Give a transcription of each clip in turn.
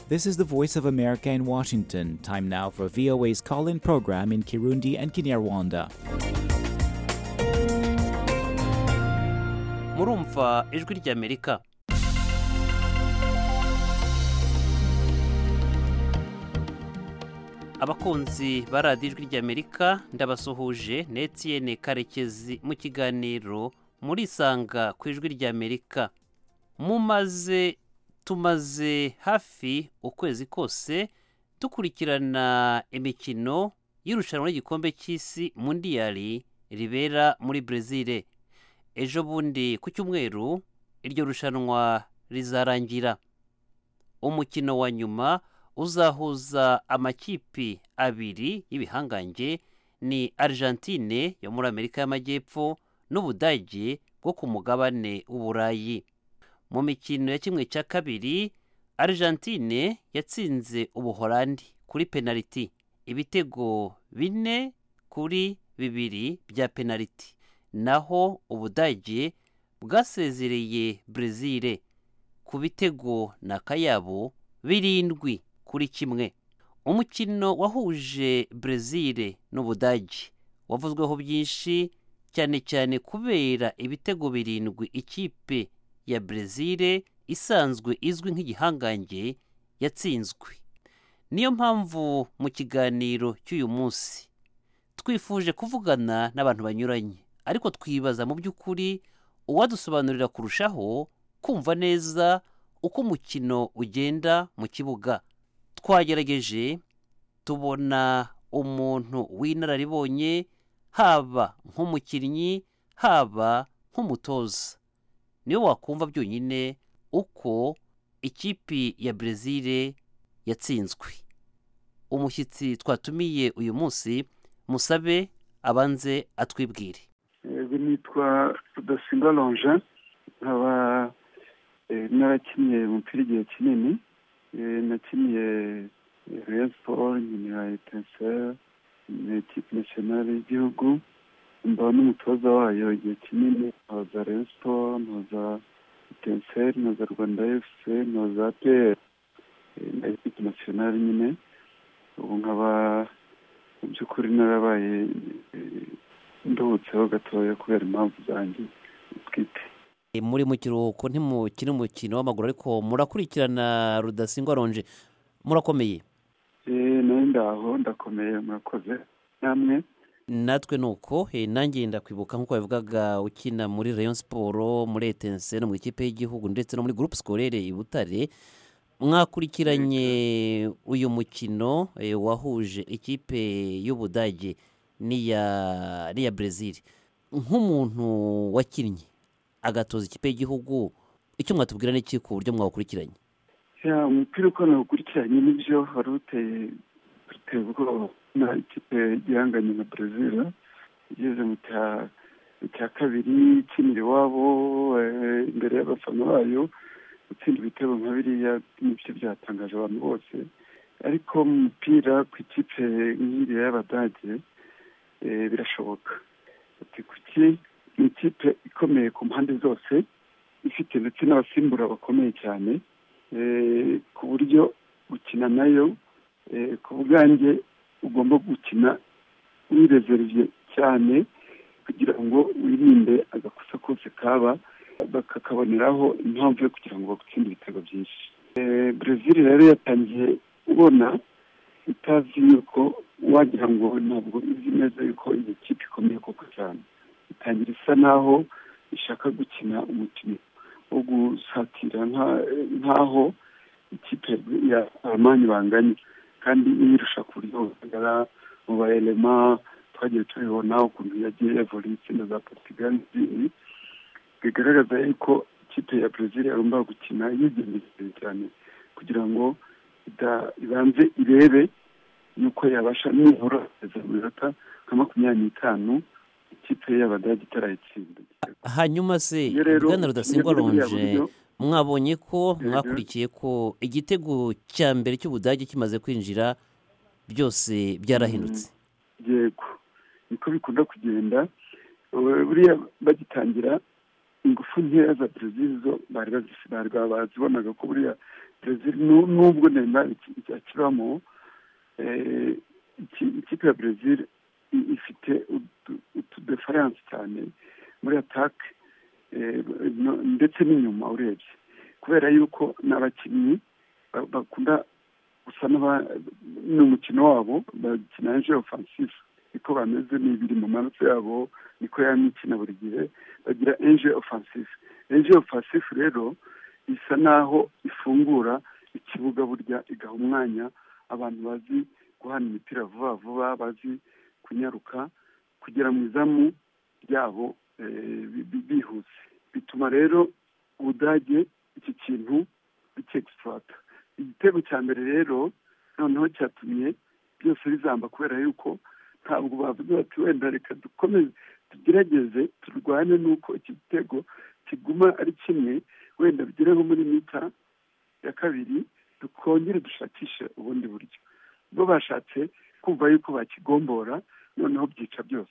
This is the Voice of America in Washington. Time now for VOA's call in program in Kirundi and Kinyarwanda. murumva ijwi ry'amerika abakunzi ba radiyo ijwi ry'amerika ndabasuhuje na etiyene karekezi mu kiganiro murisanga ku ijwi ry'amerika mumaze tumaze hafi ukwezi kose dukurikirana imikino y'irushanwa ry'igikombe cy'isi mundiyari ribera muri brezil ejo bundi ku cyumweru iryo rushanwa rizarangira umukino wa nyuma uzahuza amakipi abiri y'ibihangange ni argentine yo muri amerika y'amajyepfo n'ubudage bwo ku mugabane w'uburayi mu mikino ya kimwe cya kabiri argentine yatsinze ubuhorandi kuri penaliti ibitego bine kuri bibiri bya penaliti naho ubudage bwasezereye brezil ku bitego na kayabo birindwi kuri kimwe umukino wahuje brezil n'ubudage wavuzweho byinshi cyane cyane kubera ibitego birindwi ikipe ya brezil isanzwe izwi nk'igihangange yatsinzwe niyo mpamvu mu kiganiro cy'uyu munsi twifuje kuvugana n'abantu banyuranye ariko twibaza mu by'ukuri uwadusobanurira kurushaho kumva neza uko umukino ugenda mu kibuga twagerageje tubona umuntu w'inararibonye haba nk'umukinnyi haba nk'umutoza niwe wakumva byonyine uko ikipi ya brezil yatsinzwe umushyitsi twatumiye uyu munsi musabe abanze atwibwire yego nitwa rudasingwa lonje nkaba eh, narakinnye umupira igihe kinini eh, nakiniye reyo siporo nkinira etenseri ni ekipe nasiyonari y'igihugu mba n'umutoza wayo igihe kinini ntoza reyo siporo ntoza etenseri ntoza rwanda efuse ntoza peyeri na ekipe nasiyonari nyine ubu nkaba mu by'ukuri narabaye eh, nduhutseho gatoya kubera impamvu zanjye bwite E, muri mu kiruhuko ntimukina umukino w'amaguru ariko murakurikirana rudasingwa ronje murakomeye Eh, nari ndaho ndakomeye murakoze namwe natwe ni uko eh, nanjye ndakwibuka nk'uko wabivugaga ukina muri rayon siporo muri etense no mu ikipe y'igihugu ndetse no muri gurupe sikorere i butare mwakurikiranye uyu mukino eh, wahuje ikipe y'ubudage n'iya n'iya brezil nk'umuntu wakinnye agatoza ikipe y'igihugu icyo mwatubwira n'iki ku buryo mwawukurikiranye ya umupira uko nawukurikiranye nibyo wari uteye uteye ubwoba na ikipe gihanganye na brezil igeze mu cya- mu cya kabiri ikinira iwabo eh, imbere y'abafana bayo gutsinda ibitego nka biriya nibyo byatangaje abantu bose ariko mu mupira ku ikipe nk'iriya y'abadage eh, birashoboka ati kuki ni ikipe ikomeye ku mpande zose ifite ndetse n'abasimbura bakomeye cyane eh, ku buryo gukina nayo eh, ku bwanjye ugomba gukina wirezerivye cyane kugira ngo wirinde agakosa kose kaba bakakaboneraho impamvu yo kugira ngo bagutsinde ibitego byinshi Eh, brezil rero yatangiye ubona itazi yuko wagira ngo ntabwo izi neza yuko iyi kipe ikomeye koko cyane itangira isa naho ishaka gukina umukino wo gusatira nka- nk'aho ikipe ya abamanyi banganye kandi iyirusha ku buryo bugaragara mu baelema twagiye tubibona ukuntu yagiye evolisi na za portugal n'izindi bigaragaza yuko ikipe ya brezil yagomba gukina yigengesereye cyane kugira ngo ida- ibanze irebe yuko yabasha nibura kugeza mu minota nka makumyabiri n'itanu ikipe y'abadage itarayitsinda hanyuma se Iyo rero bwana rudasingwa ukinnye muri buriya ronje buryo, mwabonye ko Mhm. mwakurikiye ko igitego cya mbere cy'ubudage kimaze kwinjira byose byarahindutse yego niko bikunda kugenda Eh, buriya bagitangira ingufu nkeya za brezil zo ntabwo bazibonaga ko buriya brezil nubwo neymar akibamo ikipe ya brezil ifite utudefaranse cyane muri atake ndetse n'inyuma urebye kubera yuko n'abakinnyi bakunda gusa ni umukino wabo bakina je ofansive niko bameze n'ibiri mu maraso yabo niko yamikina buri gihe bagira enje ofansive enje ofansive rero isa naho ifungura ikibuga burya igaha umwanya abantu bazi guhana imipira vuba vuba bazi kunyaruka kugera mu izamu ryabo bihuse bituma rero ubudage iki kintu bikegisitata igitego cya mbere rero noneho cyatumye byose bizamba kubera yuko ntabwo bavuze bati wenda reka dukomeze tugerageze turwane n'uko iki gitego kiguma ari kimwe wenda bigere nko muri mita ya kabiri dukongere dushakishe ubundi buryo bo bashatse kumva yuko bakigombora noneho byica byose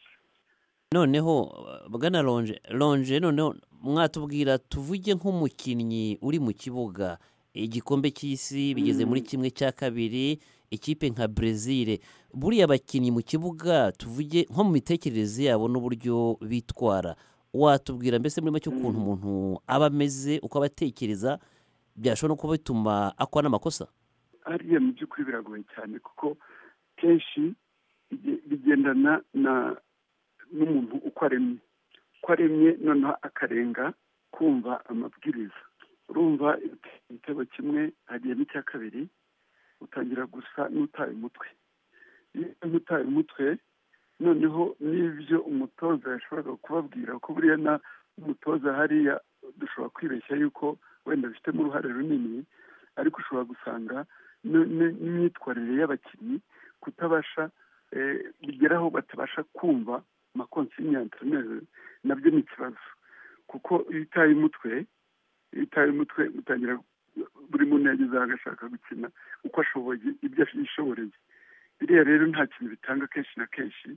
noneho bwana ronje ronje noneho mwatubwira tuvuge nk'umukinnyi uri mu kibuga igikombe cy'isi bigeze muri kimwe cya kabiri ikipe nka brezil buriya abakinnyi mu kibuga tuvuge nko mu mitekerereze yabo n'uburyo bitwara watubwira mbese muri make ukuntu umuntu aba ameze uko abatekereza byashobora no kuba bituma akora n'amakosa hariya mu by'ukuri biragoye cyane kuko kenshi bigendana n'umuntu uko aremye uko aremye noneho akarenga kumva amabwiriza urumva igitego kimwe hagiye n'icya kabiri utangira gusa n'utaye umutwe iyo utaye umutwe noneho n'ibyo umutoza yashoboraga kubabwira ko buriya na umutoza hariya dushobora kwibeshya yuko wenda bifitemo uruhare runini ariko ushobora gusanga n'imyitwarire y'abakinnyi kutabasha bigeraho batabasha kumva amakonsinya enterineri nabyo ni ikibazo kuko iyo utaye umutwe iyo utaye umutwe utangira buri muntu yagezeho agashaka gukina uko ashoboye ibyo yishoboreye biriya rero nta kintu bitanga kenshi na kenshi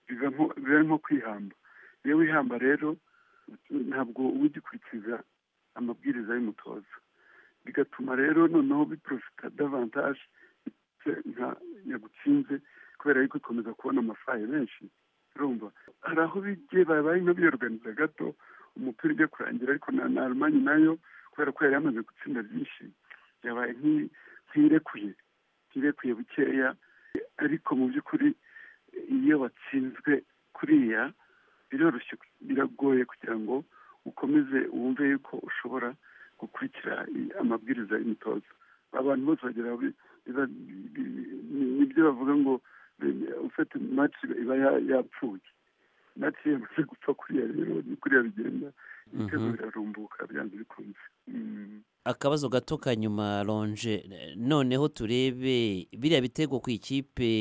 biba nko kwihamba iyo wihamba rero ntabwo uba ugikurikiza amabwiriza y'umutoza bigatuma rero noneho biporofita davantaje nka yagutsinze kubera yuko ikomeza kubona amafaranga menshi urumva hari aho bigiye babaye nk'abiyoruganiza gato umupira ujya kurangira ariko na almanyi nayo kubera ko yari yamaze gutsinda byinshi yabaye nk'irekuye nk'irekuye bukeya ariko mu by'ukuri iyo watsinzwe kuriya biroroshye biragoye kugira ngo ukomeze wumve yuko ushobora gukurikira amabwiriza y'imitozo abantu bose bagira nibyo bavuga ngo ufite mati iba yapfuye mati yamaze gupfa kuriya rero ni kuriya bigenda ibitego birarumbuka byanze bikunze akabazo gato ka nyuma ronje noneho turebe biriya bitego ku ikipe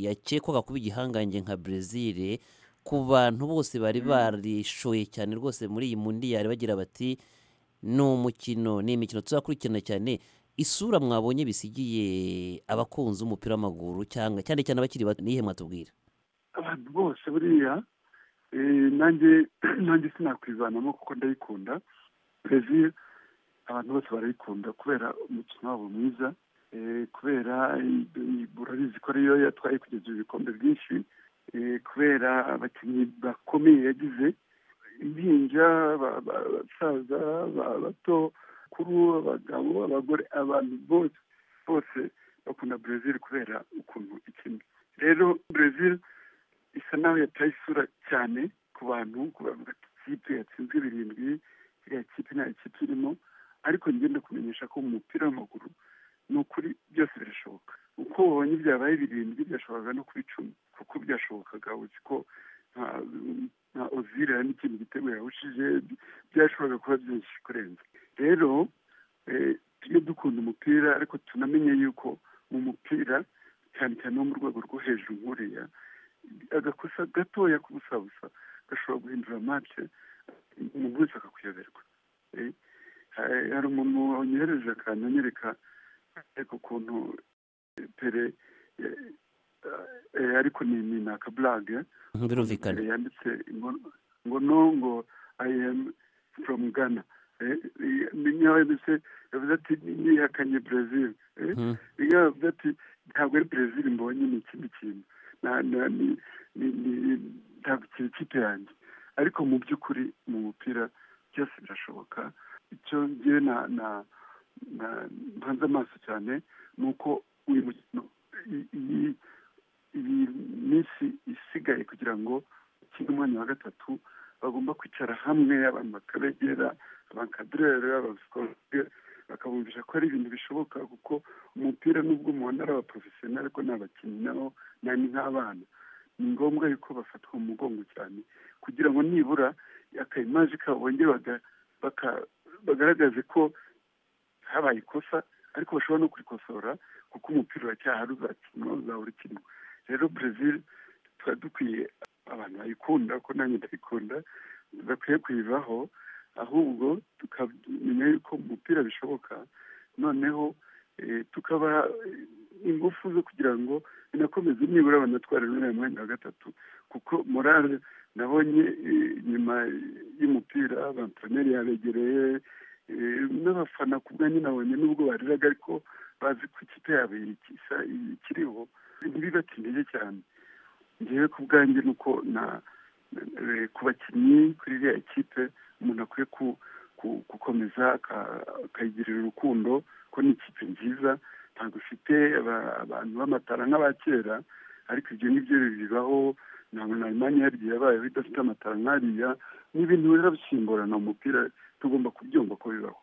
yakekwaga kuba igihangange nka brezil ku bantu bose bari barishoye cyane rwose muri iyi mundiyari bagira bati ni umukino ni imikino tuzakurikirana cyane isura mwabonye bisigiye abakunzi b'umupira w'amaguru cyangwa cyane cyane abakiri bato niyihe mwatubwira abantu bose buriya nanjye sinakwivanamo kuko ndayikunda brezil abantu bose barayikunda kubera umukino wabo mwiza kubera urabizi ko ariyo yatwaye kugeza ibikombe byinshi kubera abakinnyi bakomeye yagize impinja abasaza abato bakuru abagabo abagore abantu bose bose bakunda brezil kubera ukuntu ikina rero brezil isa naho yataye isura cyane ku bantu ku kipe yatsinzwe birindwi iriya kipe nta kipe irimo ariko ngenda kumenyesha ko mu mupira w'amaguru ni ukuri byose birashoboka uko wabonye byabaye birindwi byashoboraga no kuba icumi kuko byashobokaga uzi ko nka ozira n'ikindi gitego yawushije byashoboraga kuba byinshi kurenza rero tujye dukunda umupira ariko tunamenye yuko mu mupira cyane cyane wo mu rwego rwo hejuru nkuriya agakosa gatoya k'ubusabusa gashobora guhindura mace umuntu wese akakuyoberwa hari umuntu wanyohereje akantu anyereka ariko ukuntu pere ariko ni ni akaburage birumvikana yanditse ngo no ngo i am from ghana niyo yavuze yavuze ati niyihakanye brezil niyo yavuze ati ntabwo ari brezil mbonye ni ikindi kintu ntabwo kiri ikipe yanjye ariko mu by'ukuri mu mupira byose birashoboka icyo ngewe mpanze amaso cyane ni uko uyu mukino iyi minsi isigaye kugira ngo ukine umwanya wa gatatu bagomba kwicara hamwe abantu bakabegera abakadurere abasikorere bakabumvisha ko ari ibintu bishoboka kuko umupira n'ubwo mubona ari abaporofesionari ariko ni abakinnyi nabo ni nk'abana ni ngombwa yuko bafatwa mu mugongo cyane kugira ngo nibura akayimaje kabo bongere bagaragaze ko habaye ikosa ariko bashobora no kurikosora kuko umupira uracyahari uzakinwa uzahora ukinwa rero brezil tuba dukwiye abantu bayikunda kuko nanjye ndayikunda tudakwiye kuyivaho ahubwo tukamenya yuko mu mupira bishoboka noneho tukaba ingufu zo kugira ngo binakomeze nibura banatwara n'uriya mwanya wa gatatu kuko morale nabonye nyuma y'umupira bantoneri yabegereye n'abafana ku bwanyu nabonye nubwo bariraga ariko bazi ko ikipe yabo ikiriho ntibibatindije cyane ngewe ku bwanjye ni uko ku bakinnyi kuri iriya ekipe umuntu akwiye gukomeza akayigirira urukundo ko ni ikipe nziza ntabwo ifite abantu b'amatara nk'aba kera ariko ibyo ngibyo bibaho ntabwo na mwanya yaryo yabayeho idafite amatara nk'ariya ni ibintu bizabisimburana mu mupira tugomba kubyumva ko bibaho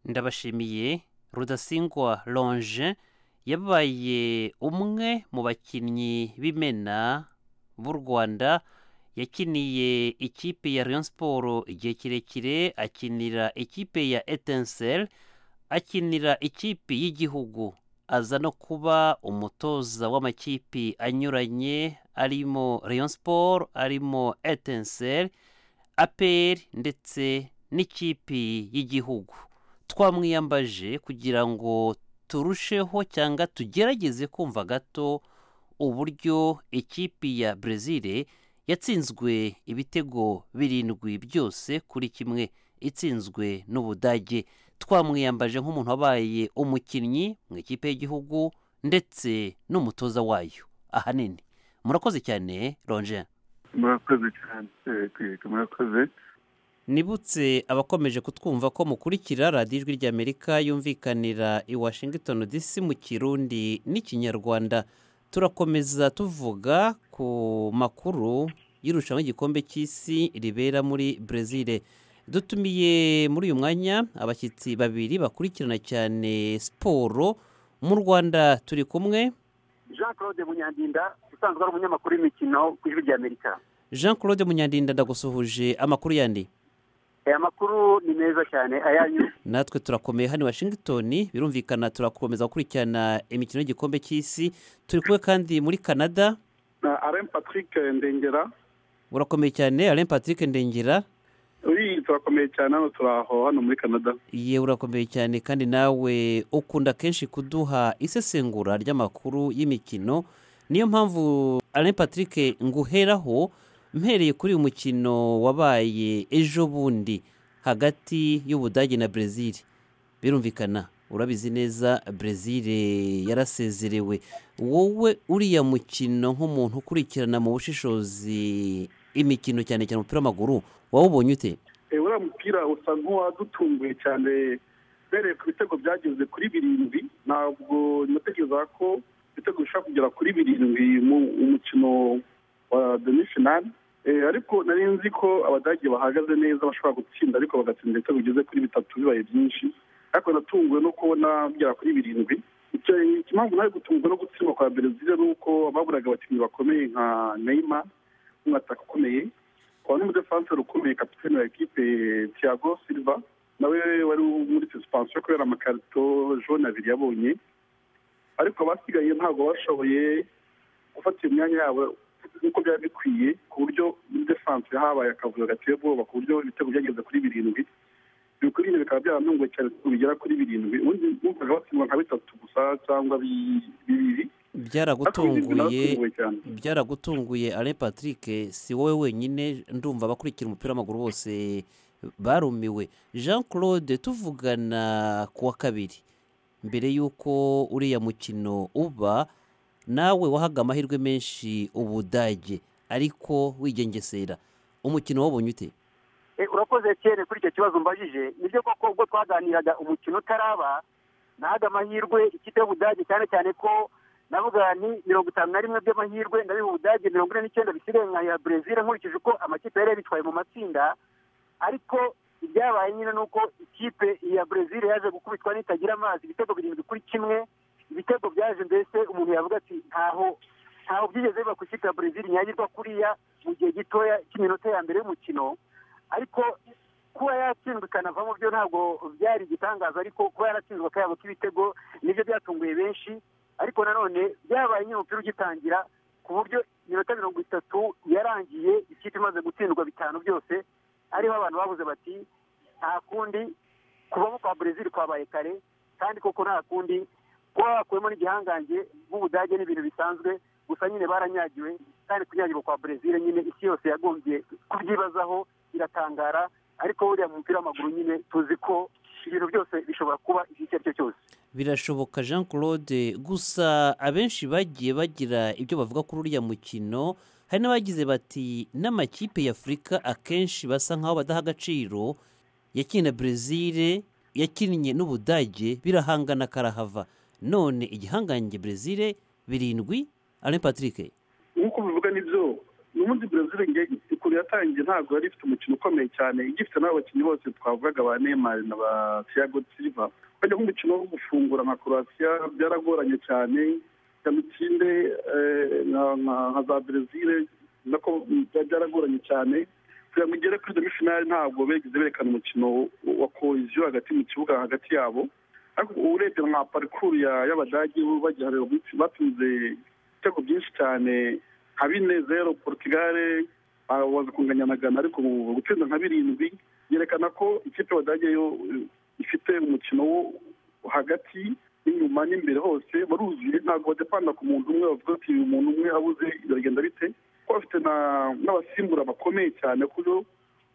ndabashimiye rudasingwa lonje yabaye umwe mu bakinnyi b'imena b'u rwanda yakiniye ikipe ya Rayon siporo igihe kirekire akinira ikipe ya etenseri akinira ikipe y'igihugu aza no kuba umutoza w'amakipi anyuranye arimo Rayon siporo arimo etenseri aperi ndetse n'ikipe y'igihugu twamwiyambaje kugira ngo turusheho cyangwa tugerageze kumva gato uburyo ikipe ya brezil yatsinzwe ibitego birindwi byose kuri kimwe itsinzwe n'ubudage twamwiyambaje nk'umuntu wabaye umukinnyi mu ikipe y'igihugu ndetse n'umutoza wayo ahanini murakoze cyane ronje murakoze cyane murakoze nibutse abakomeje kutwumva ko mukurikira radiyo ijwi ry'amerika yumvikanira i washington dc mu kirundi n'ikinyarwanda turakomeza tuvuga ku makuru y'irushanwa ry'igikombe cy'isi ribera muri brezil dutumiye muri uyu mwanya abashyitsi babiri bakurikirana cyane siporo mu rwanda turi kumwe jean claude munyandinda usanzwe ari umunyamakuru w'imikino ku ijwi ry'amerika jean claude munyandinda ndagusuhuje amakuru yandi aya makuru ni meza cyane ayanyu natwe turakomeye hano washington birumvikana turakomeza gukurikirana imikino y'igikombe cy'isi turi kumwe kandi muri canada na alain patrick ndengera urakomeye cyane alain patrick ndengera uri turakomeye cyane hano turaho hano muri canada ye urakomeye cyane kandi nawe ukunda kenshi kuduha isesengura ry'amakuru y'imikino niyo mpamvu alain patrick nguheraho mpereye kuri uyu mukino wabaye ejo bundi hagati y'ubudage na brezil birumvikana urabizi neza brezil yarasezerewe wowe uriya mukino nk'umuntu ukurikirana mu bushishozi imikino cyane cyane umupira w'amaguru wawubonye ute uriya mupira usa nk'uwadutunguye cyane uhereye ku bitego byageze kuri birindwi ntabwo natekereza ko ibitego bishobora kugera kuri birindwi mu mukino wa demifinali ariko nari nzi ko abadage bahagaze neza bashobora gutsinda ariko bagatsinda ibitego bigeze kuri bitatu bibaye byinshi ariko natunguwe no kubona bigera kuri birindwi impamvu nawe gutungwa no gutsindwa kwa berezil ni uko baburaga abakinnyi bakomeye nka neyima umwataka ukomeye kwa n'umudefanse ukomeye kapitene wa ekipe tiago silva nawe wari muri susipansiyo kubera amakarito jone abiri yabonye ariko abasigaye ntabwo bashoboye gufata iyo myanya yabo nk'uko byari bikwiye ku buryo muri desanse habaye akavuyo gateye ubwoba ku buryo ibitego byageze kuri birindwi ibikwiriye bikaba byaranunguwe cyane ko bigera kuri birindwi ubundi bumvaga batsindwa nka bitatu gusa cyangwa bibiri byaragutunguye byaragutunguye alain patrick si wowe wenyine ndumva abakurikira umupira w'amaguru bose barumiwe jean claude tuvugana ku wa kabiri mbere y'uko uriya mukino uba nawe wahaga amahirwe menshi ubudage ariko wigengesera umukino wabonye ute urakoze cyane kuri icyo kibazo mbajije nibyo koko ubwo twaganiraga umukino utaraba nahaga amahirwe ikipe y'ubudage cyane cyane ko navuga ni mirongo itanu na rimwe by'amahirwe ndabiha ubudage mirongo ine n'icyenda bisigaye nka ya brezil nkurikije uko amakipe yari yabitwaye mu matsinda ariko ibyabaye nyine ni uko ikipe ya brezil yaje gukubitwa n'itagira amazi ibitego birindwi kuri kimwe ibitego byaje mbese umuntu yavuga ati ntaho ntaho byigeze biba ku ikipe ya brezil ntiyagirwa kuriya mu gihe gitoya cy'iminota ya mbere y'umukino ariko kuba yatsinzwe ikanavamo byo ntabwo byari igitangaza ariko kuba yaratsinzwe akayabo k'ibitego nibyo byatunguye benshi ariko nanone byabaye nyine umupira ugitangira ku buryo iminota mirongo itatu yarangiye ikipe imaze gutsindwa bitanu byose ariho abantu babuze bati nta kundi kubamo kwa brezil kwabaye kare kandi koko nta kundi kuba wakuyemo n'igihangange bw'ubudage ni ibintu bisanzwe gusa nyine baranyagiwe kandi kunyagirwa kwa brezil nyine isi yose yagombye kubyibazaho iratangara ariko buriya mu mupira w'amaguru nyine tuzi ko ibintu byose bishobora kuba icyo ari cyo cyose birashoboka jean claude gusa abenshi bagiye bagira ibyo bavuga kuri uriya mukino hari n'abagize bati n'amakipe y'afurika akenshi basa nk'aho badaha agaciro yakinnye na brezil yakinnye n'ubudage birahangana karahava none igihangange brezil birindwi alain patrick nk'uko bivuga nibyo ubundi brezil ikuru yatangiye ntabwo yari ifite umukino ukomeye cyane igifite n'abakinnyi bose twavugaga ba neymar na ba tiago silva bajya nk'umukino wo gufungura nka croatia byaragoranye cyane kamikinde nka za brezil nako byaragoranye cyane kugira ngo igere kuri demi finale ntabwo bigeze berekana umukino wa koheziyo hagati mu kibuga hagati yabo ariko urebye nka parikuru y'abadage bagiharira batsinze ibitego byinshi cyane nka bine zero portugale waza kunganya na gana ariko gutsinda nka birindwi yerekana ko ikipe y'abadage yo ifite umukino wo hagati n'inyuma n'imbere hose baruzuye ntabwo badepanda ku muntu umwe bavuga ati uyu muntu umwe abuze biragenda bite kuko bafite n'abasimbura bakomeye cyane ku buryo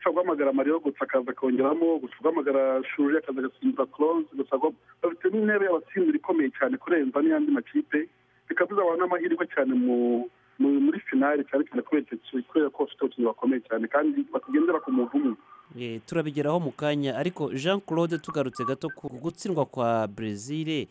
ushobora guhamagara mariyo gusa akaza akongeramo gusa guhamagara shuri akaza agasimbuza close gusa bafite n'intebe y'abasimbura ikomeye cyane kurenza n'iyandi makipe bikaba bizabaha n'amahirwe cyane mu muri finari cyane cyane kubera ko bafite abakinnyi bakomeye cyane kandi batagendera ku muntu umwe turabigeraho mu kanya ariko jean claude tugarutse gato ku gutsindwa kwa brezil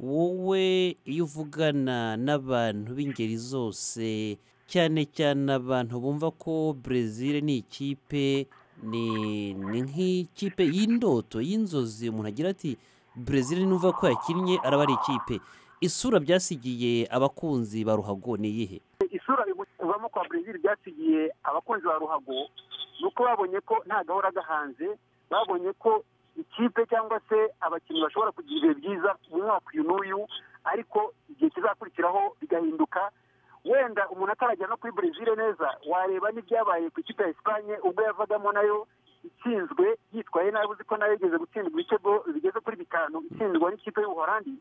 wowe iyo uvugana n'abantu b'ingeri zose cyane cyane abantu bumva ko brezil ni ikipe ni ni nk'ikipe y'indoto y'inzozi umuntu agira ati brezil n'uva ko yakinnye araba ari ikipe isura byasigiye abakunzi ba ruhago ni iyihe isura kuvamo kwa brezil byasigiye abakunzi ba ruhago ni uko babonye ko nta gahora gahanze babonye ko ikipe cyangwa se abakinnyi bashobora kugira ibihe byiza mu mwaka uyu n'uyu ariko igihe kizakurikiraho bigahinduka wenda umuntu atarajya no kuri brezil neza wareba n'ibyabaye ku ikipe ya esipanye ubwo yavagamo nayo itsinzwe yitwaye nabi uzi ko nayo yigeze gutsindwa ibitego bigeze kuri bitanu itsindwa n'ikipe y'ubuhorandi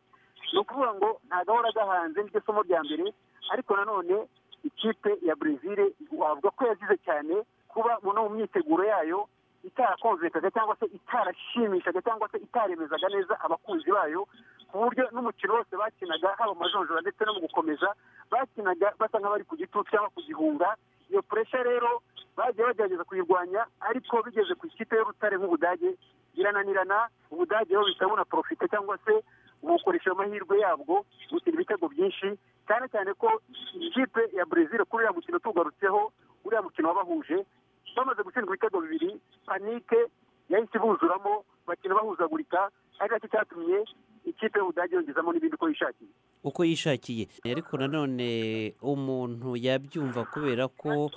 ni ukuvuga ngo nta gahora gahanze niryo somo rya mbere ariko nanone ikipe ya brezil wavuga ko yazize cyane kuba no mu myiteguro yayo itarakonvekaga cyangwa se itarashimishaga cyangwa se itaremezaga neza abakunzi bayo ku buryo n'umukino wose bakinaga haba amajonjora ndetse no mu gukomeza bakinaga basa nk'abari ku gitutu cyangwa ku gihunga iyo puresha rero bagiye bagerageza kuyirwanya ariko bigeze ku ikipe y'urutare nk'ubudage birananirana ubudage bo bihita bunaporofite cyangwa se bukoresha amahirwe yabwo gutira ibitego byinshi cyane cyane ko ikipe ya brezil kuri uriya mukino tugarutseho uriya mukino wabahuje bamaze gutsindwa ibitego bibiri panike yahise ibuzuramo bakina bahuzagurika ari nacyo cyatumye ikipe y'ubudage yongezamo n'ibindi uko yishakiye uko yishakiye ariko nanone umuntu yabyumva kubera ko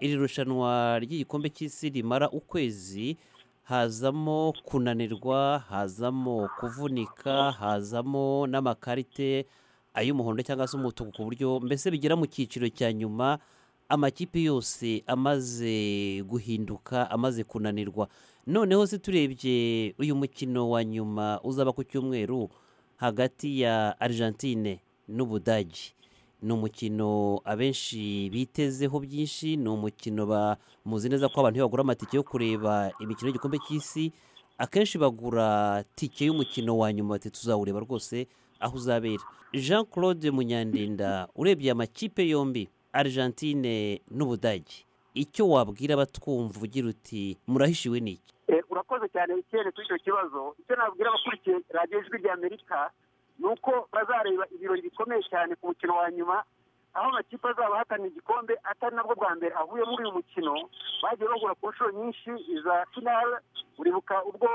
iri rushanwa ry'igikombe cy'isi rimara ukwezi hazamo kunanirwa hazamo kuvunika hazamo n'amakarite ay'umuhondo cyangwa se umutuku ku buryo mbese bigera mu cyiciro cya nyuma amakipe yose amaze guhinduka amaze kunanirwa noneho se turebye uyu mukino wa nyuma uzaba ku cyumweru hagati ya argentine n'ubudage ni umukino abenshi bitezeho byinshi ni umukino bamuzi neza ko abantu iyo bagura amatike yo kureba imikino y'igikombe cy'isi akenshi bagura tike y'umukino wa nyuma bati tuzawureba rwose aho uzabera jean claude munyandinda urebye amakipe yombi argentine n'ubudage icyo wabwira abatwumva ugira uti murahishiwe n'iki urakoze cyane ikirere kuri icyo kibazo icyo nabwira abakurikiye radiyo ijwi rya amerika ni uko bazareba ibirori bikomeye cyane ku mukino wa nyuma aho amakipe azaba ahatanira igikombe atari nabwo bwa mbere ahuye muri uyu mukino bagiye bagura ku nshuro nyinshi iza finale uribuka ubwo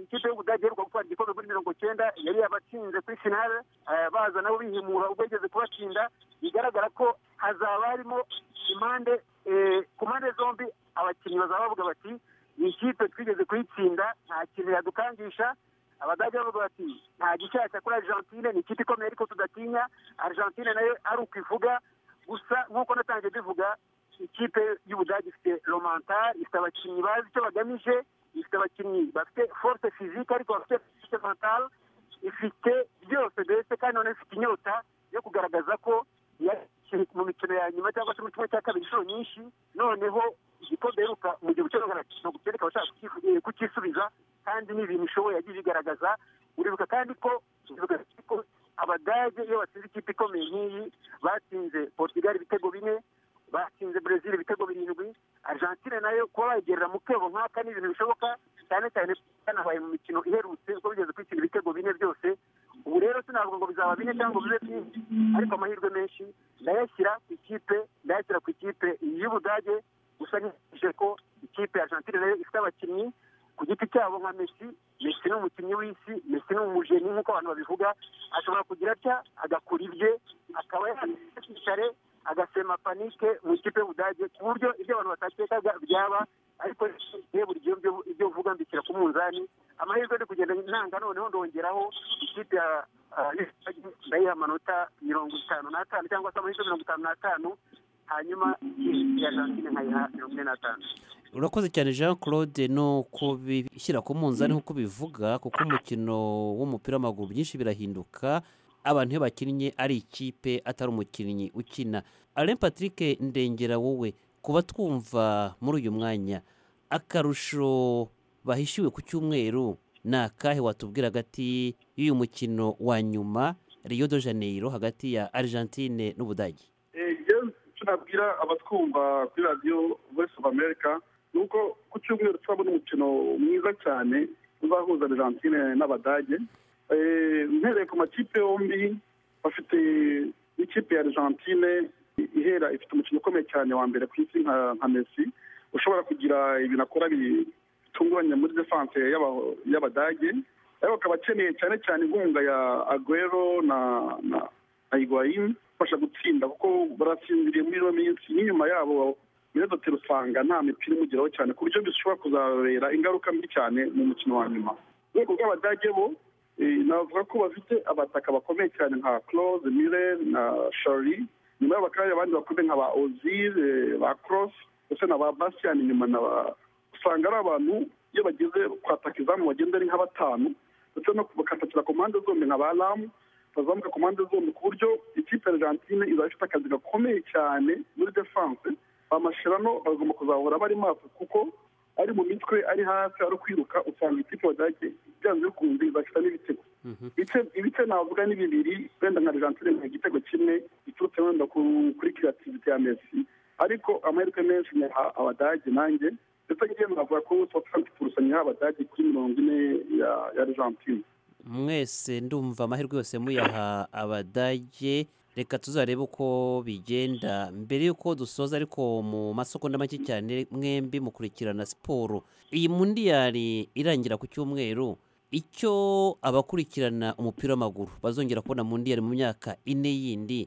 ikipe y'ubudage iheruka gutwara igikombe muri mirongo icyenda yari yabatsinze kuri finale baza nabo bihimura ubwo yigeze kubatsinda bigaragara ko hazaba harimo impande ku mpande zombi abakinnyi bazaba bavuga bati ni ikipe twigeze kuyitsinda nta kintu yadukangisha abadage bavuga bati nta gishyashya kuri argentine ni ikipe ikomeye ariko tudatinya argentine nayo ari uko ivuga gusa nk'uko natangiye bivuga ikipe y'ubudage ifite romantari ifite abakinnyi bazi icyo bagamije ifite abakinnyi bafite force physique ariko bafite force mentale ifite byose mbese kandi none ifite inyota yo kugaragaza ko mu mikino ya nyuma cyangwa se mu kimwe cya kabiri inshuro nyinshi noneho igikombe iheruka mu gihe cyo no gutereka abashaka kukisubiza kandi ni ibintu ishoboye yagiye ibigaragaza uribuka kandi ko abadage iyo batsinze ikipe ikomeye nk'iyi batsinze portugal ibitego bine batsinze brezil ibitego birindwi argentine nayo kuba bayigerera mu kebo nk'aka ni ibintu bishoboka cyane cyane byanabaye mu mikino iherutse ubwo bigeze kwitsina ibitego bine byose ubu rero sinavuga ngo bizaba bine cyangwa bibe byinshi ariko amahirwe menshi ndayashyira ku ikipe ndayashyira ku ikipe y'ubudage gusa nishije ko ikipe ya argentine nayo ifite abakinnyi ku giti cyabo nka mesi mesi ni umukinnyi w'isi mesi ni umujeni nk'uko abantu babivuga ashobora kugira atya agakura ibye akaba yakicare agasema panike mu ikipe y'ubudage ku buryo ibyo abantu batakekaga byaba ariko iyo buri gihe ibyo uvuga mbishyira ku munzani amahirwe ari kugenda ntanga noneho ndongeraho ikipe ya ndayiha amanota mirongo itanu n'atanu cyangwa se amahirwe mirongo itanu n'atanu hanyuma ya jantine nkayiha mirongo ine n'atanu urakoze cyane jean claude ni ukubishyira ku munzani nk'uko bivuga kuko umukino w'umupira w'amaguru byinshi birahinduka abantu iyo bakinnye ari ikipe atari umukinnyi ukina alain patrick ndengera wowe kuba twumva muri uyu mwanya akarusho bahishiwe ku cyumweru ni akahe watubwira hagati y'uyu mukino wa nyuma riyo de janeiro hagati ya argentine n'ubudage icyo nabwira abatwumva kuri radiyo voice of america ni uko ku cyumweru turabona umukino mwiza cyane uzahuza argentine n'abadage mpereye ku makipe yombi bafite ikipe ya argentine ihera ifite umukino ukomeye cyane wa mbere ku isi nka mesi ushobora kugira ibintu akora bitunguranye muri defanse y'abadage ariko akaba akeneye cyane cyane inkunga ya agwero na na igwayini ifasha gutsinda kuko baratsindiriye muri ino minsi n'inyuma yabo mirezoteri usanga nta mipira imugeraho cyane ku buryo bishobora kuzabera ingaruka mbi cyane mu mukino wa nyuma urwego rw'abadage bo navuga ko bafite abataka bakomeye cyane nka claude mire na shari nyuma y'abo bakaba abandi bakomeye nka ba ozil ba cross ndetse na ba bastian nyuma na ba usanga ari abantu iyo bageze kwataka izamu bagenda ari nka batanu ndetse no bakatakira ku mpande zombi nka ba ramu bazamuka ku mpande zombi ku buryo ikipe argentine izaba ifite akazi gakomeye cyane muri defanse bamasherano bagomba kuzahora bari maso kuko ari mu mitwe ari hasi ari kwiruka usanga ikipe badage byanze bikunze izafita n'ibitego ibice navuga ni bibiri wenda nka argentine nka igitego kimwe giturutse wenda kuri kirativite ya mesi ariko amahirwe menshi nyaha abadage nanjye ndetse ngiye navuga ko southampton kurusha nyaha abadage kuri mirongo ine ya argentine mwese ndumva amahirwe yose muyaha abadage reka tuzarebe uko bigenda mbere y'uko dusoza ariko mu masegonda make cyane mwembi mukurikirana siporo iyi mundiyari irangira ku cyumweru icyo abakurikirana umupira w'amaguru bazongera kubona mundiyari mu myaka ine yindi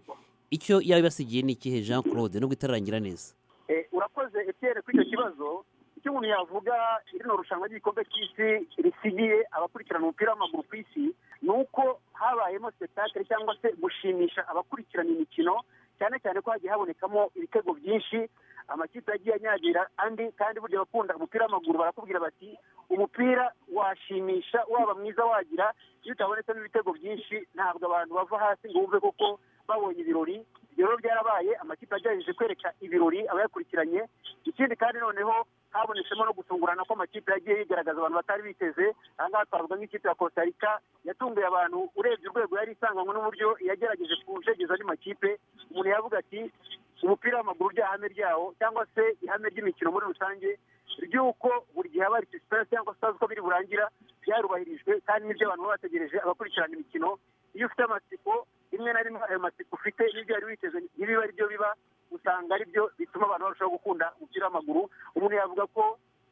icyo yaba ibasigiye ni ikihe jean claude nubwo itararangira neza urakoze etiyene kuri icyo kibazo icyo umuntu yavuga rino rushanwa ry'igikombe cy'isi risigiye abakurikirana umupira w'amaguru ku isi ni uko habayemo sipetakire cyangwa se gushimisha abakurikirana imikino cyane cyane ko hagiye habonekamo ibitego byinshi amakipe yagiye anyagira andi kandi burya abakunda umupira w'amaguru barakubwira bati umupira washimisha waba mwiza wagira iyo utabonetsemo ibitego byinshi ntabwo abantu bava hasi ngo bumve koko babonye ibirori rero byarabaye amakipe agerageje kwereka ibirori abayakurikiranye ikindi kandi noneho habonetsemo no gutungurana kw'amakipe yagiye yigaragaza abantu batari biteze aha ngaha twavuga nk'ikipe ya kostarika yatunguye abantu urebye urwego yari isanganywe n'uburyo yagerageje kujegeza andi makipe umuntu yavuga ati umupira w'amaguru by'ahame ryawo cyangwa se ihame ry'imikino muri rusange ry'uko buri gihe haba participation cyangwa se uko biri burangira byarubahirijwe kandi n'ibyo abantu baba bategereje abakurikirana imikino iyo ufite amatsiko rimwe na rimwe ayo matsiko ufite n'ibyo wari witeze ntibiba ari byo biba usanga ari byo bituma abantu barushaho gukunda umupira w'amaguru umuntu yavuga ko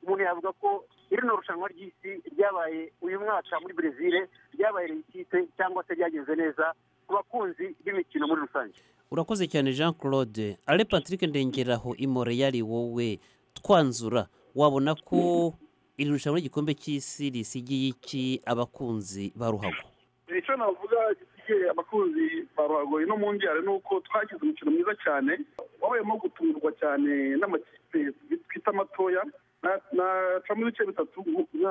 umuntu yavuga ko rino rushanwa ry'isi ryabaye uyu mwaka muri brezil ryabaye reyitite cyangwa se ryagenze neza ku bakunzi b'imikino muri rusange urakoze cyane jean claude ale patrick ndengeraho imore yari wowe twanzura wabona ko iri rushanwa ry'igikombe cy'isi risigiye iki abakunzi ba ruhago icyo navuga gisigaye abakunzi ba ruhago ino mu njyana ni uko twagize umukino mwiza cyane wabayemo gutungurwa cyane n'amakipe twita amatoya nacamo ibice bitatu nkuvuze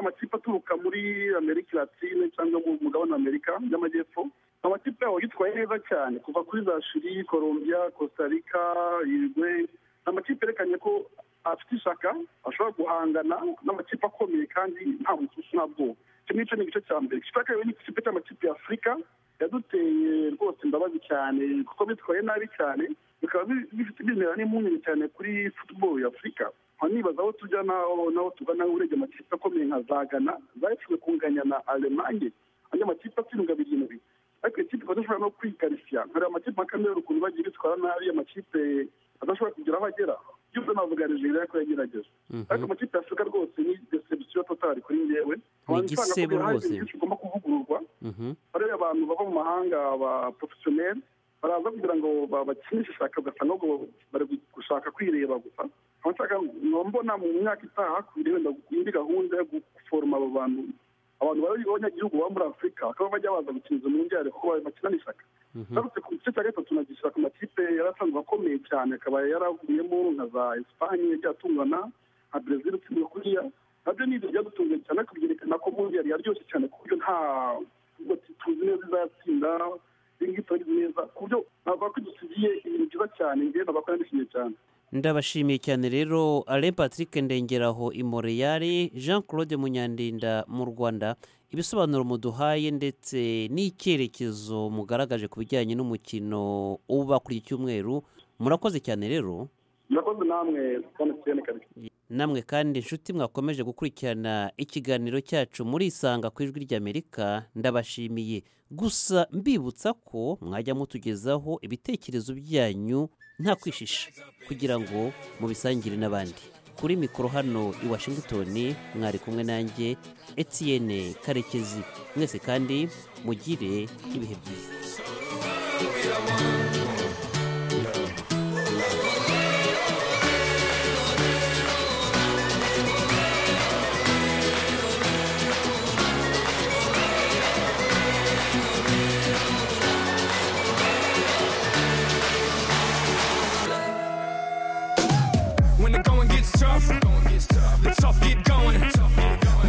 amakipe aturuka muri amerika latine cyangwa mu mugabane wa amerika y'amajyepfo amakipe yabo yitwaye neza cyane kuva kuri za shiri colombia kostarika irigwe ni amakipe yerekanye ko afite ishaka ashobora guhangana n'amakipe akomeye kandi nta mususu nta bwoba icyo ngicyo ni igice cya mbere igice cya kabiri ni ikipe cy'amakipe ya afurika yaduteye rwose imbabazi cyane kuko bitwaye nabi cyane bikaba bifite bimera n'impungenge cyane kuri futuboro ya afurika nkaba nibaza aho tujya n'aho tugana urebye amakipe akomeye nka za gana zahishijwe kunganya na alemanye andi makipe atsindwa birindwi ariko ikipe badashobora no kwigarishya nkariya amakipe nka kameruni ukuntu bagiye bitwara nabi amakipe adashobora kugira aho agera yumva navuga nigeria ariko yagerageza ariko amakipe ya afurika rwose ni desebusiyo totari kuri ngewe Ni igisebo rwose. ugomba kuvugururwa hariya abantu bava mu mahanga ba porofesiyoneri baraza kugira ngo bakinishe ishaka ugasanga ahubwo bari gushaka kwireba gusa nkaba nshaka nkaba mbona mu myaka itaha hakubiri wenda indi gahunda yo guforoma abo bantu abantu b'abanyagihugu baba muri afurika bakaba bajya baza gukinira mu njyare kuko bakinana ishaka ngarutse ku gice cya gatatu nagishyira ku makipe yari asanzwe akomeye cyane akaba yaravuyemo nka za esipanye byatungana nka brezil utsindwa kuriya nabyo ni ibyo byadutunguye cyane ariko byerekana ko bundi yari yaryoshye cyane ku buryo nta nubwo tuzi neza izatsinda ringi tuzi neza ku buryo navuga ko dusigiye ibintu byiza cyane njyewe navuga ko nandishimye cyane ndabashimiye cyane rero alain patrick ndengeraho imoreyari jean claude munyandinda mu rwanda ibisobanuro muduhaye ndetse n'icyerekezo mugaragaje ku bijyanye n'umukino uba kuri iki cyumweru murakoze cyane rero murakoze namwe mtn kabiri namwe kandi inshuti mwakomeje gukurikirana ikiganiro cyacu murisanga ku ijwi ry'amerika ndabashimiye gusa mbibutsa ko mwajya mutugezaho ibitekerezo byanyu nta kwishisha kugira ngo mubisangire n'abandi kuri mikoro hano i washington mwari kumwe nanjye etienne karekezi mwese kandi mugire ibihe byiza When the going gets tough, the tough get going.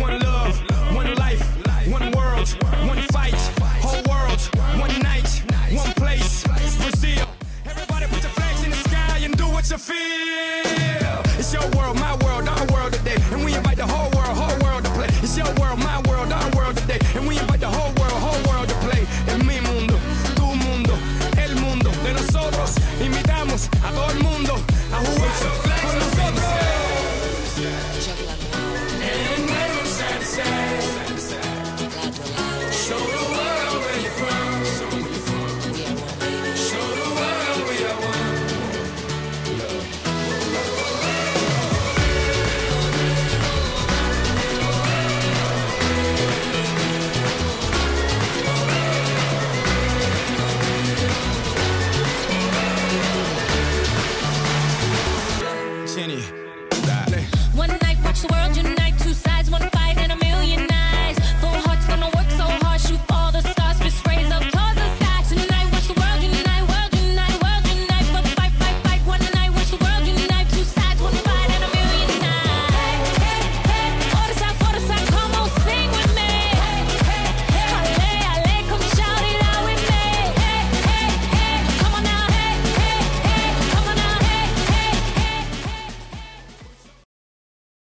One love, one life, one world, one fight, whole world, one night, one place, Brazil. Everybody put your flags in the sky and do what you feel.